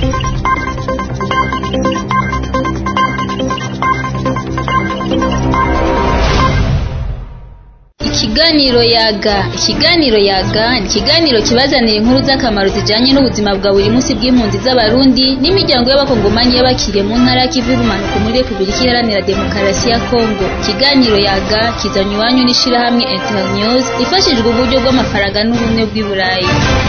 Ikiganiro yaga ikiganiro yaga ni ikiganiro kibazanira inkuru z'akamaro zijanye n'ubuzima bwa buri munsi bw'impunzi z'abarundi n'imiryango y'abakongomanyi y'abakiriye mu ntara ya Kivu y'ubumanuko muri Repubulika Iharanira Demokarasi ya Kongo ikiganiro yaga kizanywe iwanyu n'ishirahamwe Internews ifashijwe uburyo bw'amafaranga n'ubumwe bw'i Burayi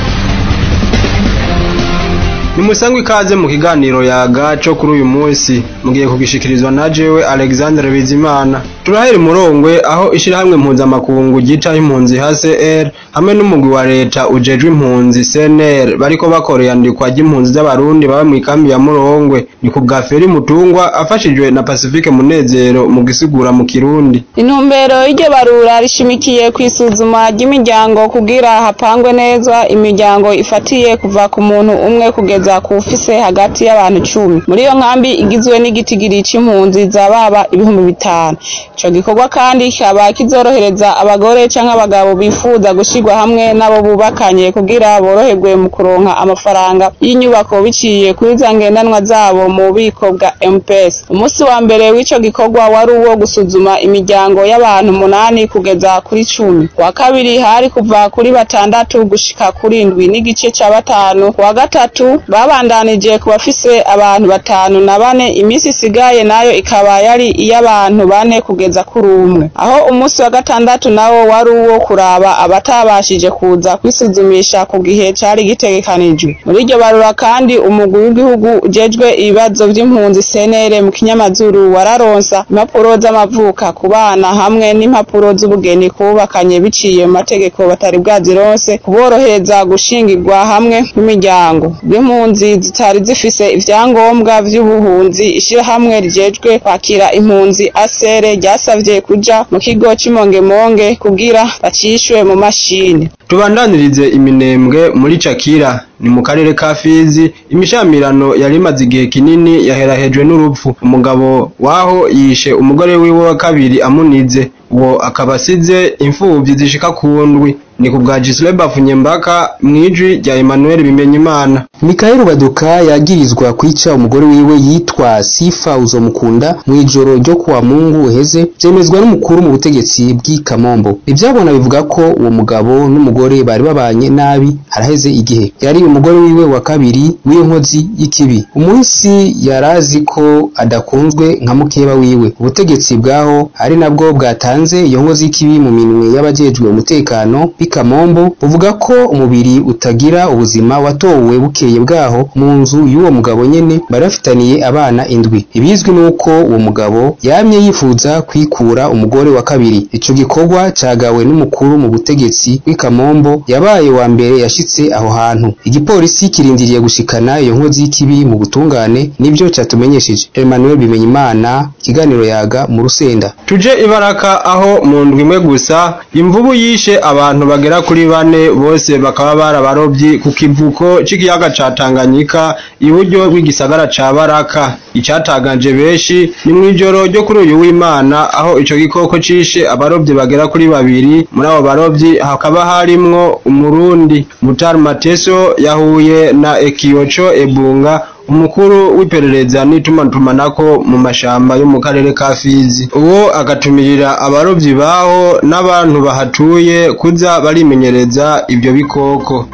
nimusangwe ikaze mu kiganiro yaga co kuri uyu munsi mugiye kugishikirizwa na jewe Alexandre Bizimana turahera murongwe aho ishirahamwe mpuzamakungu ryitaho impunzi HCR hamwe n'umugwi wa leta ujejwe impunzi CNR bariko bakora iyandikwa ry'impunzi z'abarundi baba mw'ikambi ya Murongwe ni ku bwa Feri Mutungwa afashijwe na Pacifique Munezero mu gisigura mu Kirundi intumbero y'iryo barura rishimikiye kwisuzuma ry'imiryango kugira hapangwe neza imiryango ifatiye kuva ku muntu umwe kugeza ku ufise hagati y'abantu cumi muri iyo nkambi igizwe n'igitigiri c'impunzi zababa ibihumbi bitanu ico gikorwa kandi kikaba kizorohereza abagore canke abagabo bifuza gushirwa hamwe n'abo bubakanye kugira boroherwe mu kuronka amafaranga y'inyubako biciye kuri za ngendanwa zabo mu bubiko bwa MPS umunsi wa mbere w'ico gikorwa wari uwo gusuzuma imiryango y'abantu munani kugeza kuri cumi wa kabiri hari kuva kuri batandatu gushika kuri indwi n'igice ca batanu wa gatatu babandanije ku bafise abantu batanu na bane iminsi isigaye nayo ikaba yari iy'abantu bane kugeza kuri umwe aho umunsi wa gatandatu nawo wari uwo kuraba abatabashije kuza kwisuzumisha ku gihe cari gitegekanijwe muri iryo barura kandi umugwi w'igihugu ujejwe ibibazo vy'impunzi CNR mu kinyamazuru wararonsa impapuro z'amavuka ku bana hamwe n'impapuro z'ubugeni kubakanye biciye mu mategeko batari bwazironse kuborohereza gushingirwa hamwe n'imiryango bw'impunzi zitari zifise ivyangombwa vy'ubuhunzi ishirahamwe rijejwe kwakira impunzi asere ryasavye kuja mu kigo c'imongemonge kugira bacishwe mu mashini tubandanirize iminembwe muri Cakira ni mu karere ka Fizi imishamirano yari imaze igihe kinini yaherahejwe n'urupfu umugabo waho yishe umugore wiwe wa kabiri amunize uwo akaba asize imfuvyi zishika ku ndwi ni ku bwa Gisle Bafunyembaka mwijwi rya Emmanuel Bimenyimana Mikael Baduka yagirizwa kwica umugore wiwe yitwa Sifa Uzomukunda mwijoro ryo kuwa Mungu uheze vyemezwa n'umukuru mu butegetsi bw'i Kamombo ivyabona bivuga ko uwo mugabo n'umugore bari babanye nabi haraheze igihe yari umugore wiwe wa kabiri w'iyo nkozi y'ikibi umunsi yarazi ko adakunzwe nka mukeba wiwe ubutegetsi bwaho ari nabwo bwatanze iyo nkozi y'ikibi mu minwe y'abajejwe umutekano Kamombo buvuga ko umubiri utagira ubuzima watowe bukeye bwaho mu nzu y'uwo mugabo nyene bari bafitaniye abana indwi ibizwi nuko uwo mugabo yamye yifuza kwikura umugore wa kabiri ico gikorwa cagawe n'umukuru mu butegetsi Kamombo yabaye wa mbere yashitse aho hantu igipolisi kirindiriye gushikana iyo nkozi y'ikibi mu butungane nivyo catumenyesheje Emmanuel Bimenyimana ikiganiro yaga mu rusenda tuje ibaraka aho mu ndwi imwe gusa imvubu yishe abantu bagera kuri bane bose bakaba barabarovyi ku kivuko c'ikiyaga ca Tanganyika iburyo bw'igisagara ca Baraka icatanganje benshi ni mw'ijoro ryo kuri uyu w'Imana aho ico gikoko cishe abarovyi bagera kuri babiri muri abo barovyi hakaba harimwo umurundi Mutar Mateso yahuye na Ekiocho Ebunga umukuru w'iperereza n'itumatumanako mu mashamba yo mu karere ka Fizi uwo agatumirira abarovyi baho n'abantu bahatuye kuza barimenyereza ivyo bikoko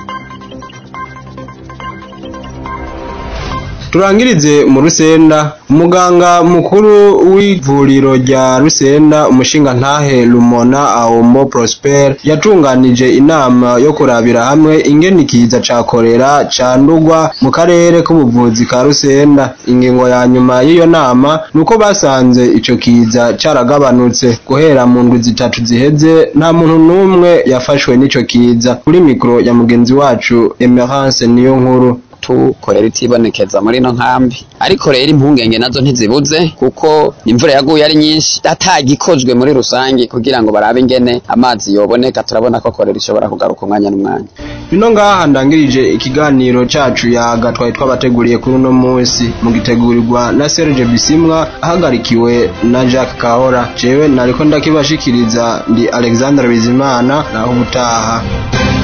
turangirize mu rusenda umuganga mukuru w'ivuriro rya rusenda umushinga ntahe lumona aomo prosper yatunganije inama yo kurabira hamwe ingene ikiza ca korera candurwa mu karere k'ubuvuzi ka rusenda ingingo ya nyuma y'iyo nama nuko basanze ico kiza caragabanutse guhera mu ndwi zitatu ziheze nta muntu n'umwe yafashwe n'ico kiza kuri mikro ya mugenzi wacu emerance niyo nkuru tukorera itibonekeza muri ino nkambi ariko rero impungenge nazo ntizibuze kuko imvura yaguye ari nyinshi atagikozwe muri rusange kugira ngo barabe ingene amazi yoboneka turabona ko korera ishobora kugaruka umwanya n'umwanya bino ngaha ndangirije ikiganiro cacu yaga twari twabateguriye kuri uno munsi mugitegurirwa na Serge Bisimwa ahagarikiwe na Jacques Kahora jewe nariko ndakibashikiriza ndi Alexandre Bizimana naho ubutaha